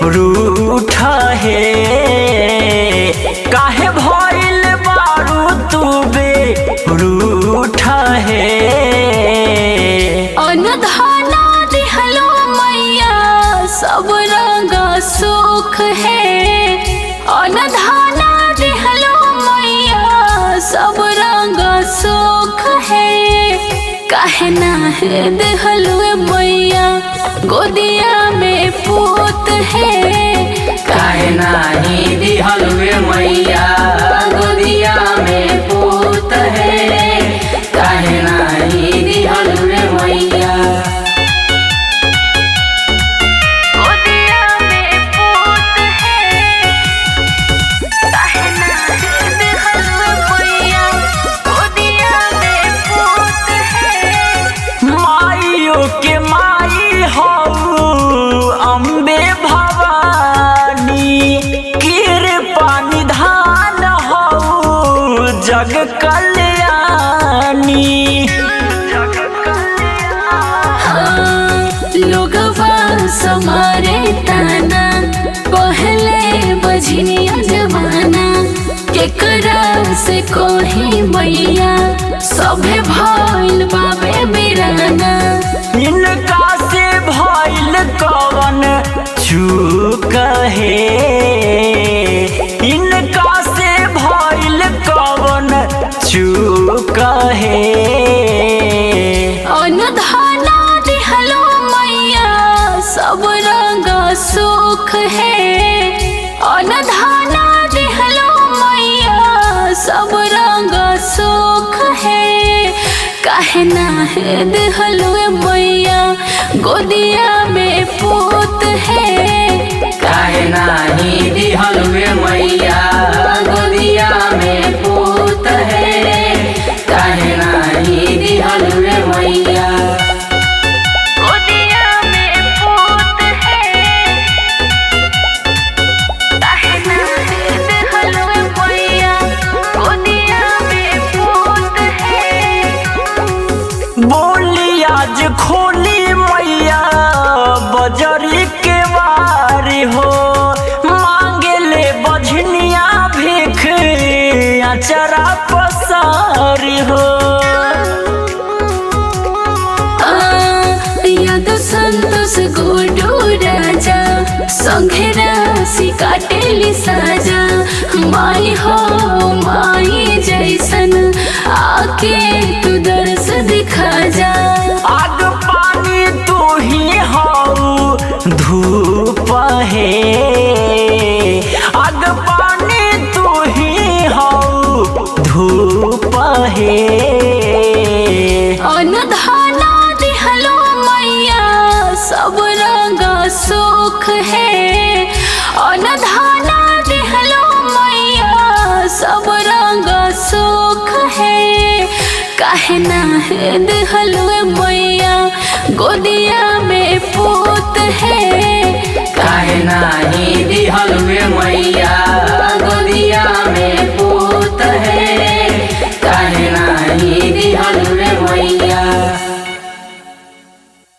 रूठा है काहे भइल बारू तू बे रूठा है अनधाना दिहलो मैया सब रंग सुख है अनधाना दिहलो मैया सब रंग सुख है काहे ना है दिहलो मैया गोदिया में पूत है काहे नाही दिहल वे मैया गोदिया में पूत है काहे नाही दिहल वे मैया गोदिया में पूत है काहे ना है दिहलो मैया गोदिया में पूत है माइयो के माई हऊ अम्बे भवानी कृपा निधान हऊ जग कल्याणी लोगवा समारे ताना पहले बजनिया जमाना केकरा से कोही मैया सभे भइल बाबे बिराना इनका से भइल कवन चूक है इनका से भइल कवन चूक है अनुधाना दिहलो मैया सब रंग सुख है अनुधाना दिहलो मैया सब रंग सुख है काहे ना है दिहलो मैया गोदिया में पूत है काहे नाही दिहल वे मैया गोदिया में पूत है काहे नाही दिहल वे मैया गोदिया में पूत है काहे ना है दिहलो मैया गोदिया में पूत है बोली आज खोली मैया बजरी के वारी हो मांगे ले बझनिया भीख अचरा पसारी हो याद संतोष गोडो राजा संघे राशि काटेली साजा माई हो माई जैसन आके तू दर्श दिखा जा आग पानी तू ही हऊ धूप है आग पानी तू ही हऊ धूप है अनुधाना दिहलो मैया सब रंग सुख है अनुधाना दिहलो मैया सब रंग सुख है काहे ना है दिहलो मैया गोदिया में पू